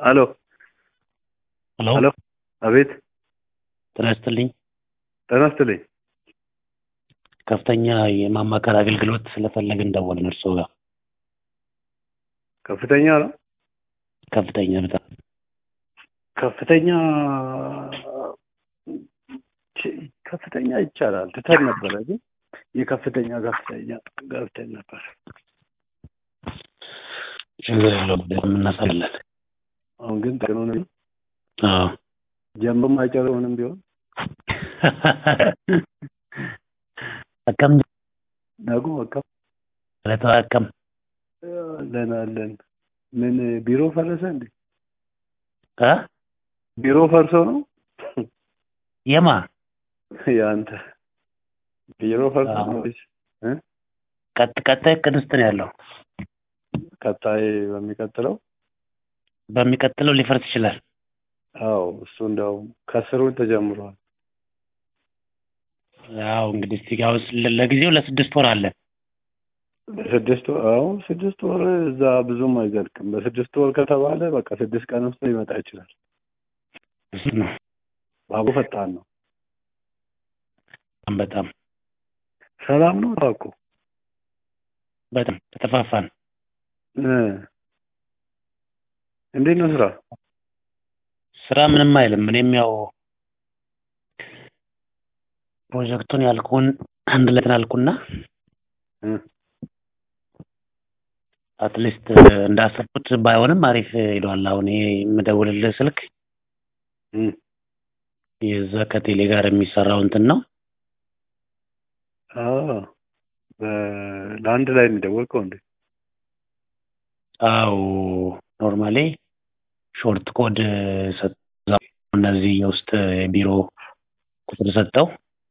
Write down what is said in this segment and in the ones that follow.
አሎ ሄሎ አሎ፣ አቤት፣ ጤና ይስጥልኝ። ጤና ይስጥልኝ። ከፍተኛ የማማከር አገልግሎት ስለፈለግን ደወልን እርስዎ ጋር። ከፍተኛ ነው። ከፍተኛ በጣም ከፍተኛ ከፍተኛ ይቻላል ትተን ነበረ፣ ግን የከፍተኛ ከፍተኛ ገብተን ነበር። ችግር የለውም እናሳለን። አሁን ግን ጠቅኖን አዎ ጀምሮም አይጨርሰውንም ቢሆን አከም ነጉ አካም ለተው አከም አለን አለን። ምን ቢሮ ፈረሰ እንዴ? እ ቢሮ ፈርሶ ነው የማ ያንተ ቢሮ ፈርሶ ነው ወይስ እ ቀጥ ቀጣይ እቅድ ውስጥ ነው ያለው። ቀጣይ በሚቀጥለው በሚቀጥለው ሊፈርስ ይችላል። አዎ እሱ እንደውም ከስሩ ተጀምሯል። ያው እንግዲህ እስቲ ያው ለ- ለጊዜው ለስድስት ወር አለ። ስድስት ወር አዎ ስድስት ወር እዛ ብዙም አይዘልቅም። በስድስት ወር ከተባለ በቃ ስድስት ቀን ውስጥ ሊመጣ ይችላል። እሱ ነው ባቡ ፈጣን ነው። በጣም በጣም ሰላም ነው ታውቁ በጣም ተጠፋፋን። እ እንዴት ነው ስራ? ስራ ምንም አይልም። እኔም ያው ፕሮጀክቱን ያልኩን አንድ ላይ እንትን አልኩና እ አትሊስት እንዳሰብኩት ባይሆንም አሪፍ ሄዷል። አሁን ይሄ የምደውልልህ ስልክ እ የዛ ከቴሌ ጋር የሚሰራው እንትን ነው። አዎ በ- ለአንድ ላይ የሚደወልከው እንዴ? አው ኖርማሊ ሾርት ኮድ ሰጠው። እነዚህ የውስጥ የቢሮ ቁጥር ሰጠው።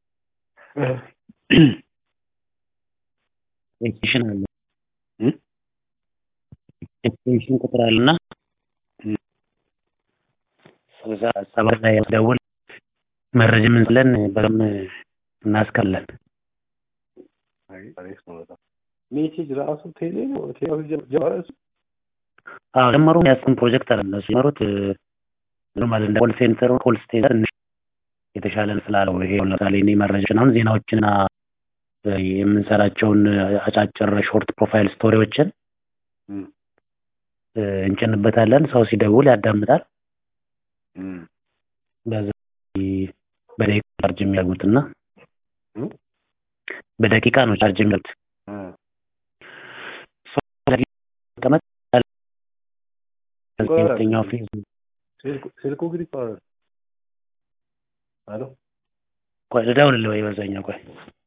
ኤክስቴንሽን አለ እ ኤክስቴንሽን ቁጥር አለና እ እዛ ሰባት ላይ ደውል መረጃ ምን ስለን በደምብ እናስከለን። አይ አሪፍ ነው በጣም። ሜሴጅ ራሱ ቴሌ ነው ቴሌ ጀመረ እሱ? አዎ ጀመሩ ያስኩን ፕሮጀክት አለ እነሱ የጀመሩት ኖርማል እንደ ኮል ሴንተር ኮል ሴንተር ትንሽ የተሻለ ስላለው ይሄ ለምሳሌ እኔ መረጃዎችን አሁን ዜናዎችና የምንሰራቸውን አጫጭር ሾርት ፕሮፋይል ስቶሪዎችን እ እ እንጭንበታለን። ሰው ሲደውል ያዳምጣል። እ በዛ በደቂቃ ቻርጅ የሚያደርጉትና እ በደቂቃ ነው ቻርጅ የሚያደርጉት። እ ሰው በደቂቃ መቀመጥ ሁለተኛው ፌዝ ስልኩ ስልኩ እንግዲህ ይባላል። አሎ ቆይ ልደውልልህ ወይ በዛኛው ቆይ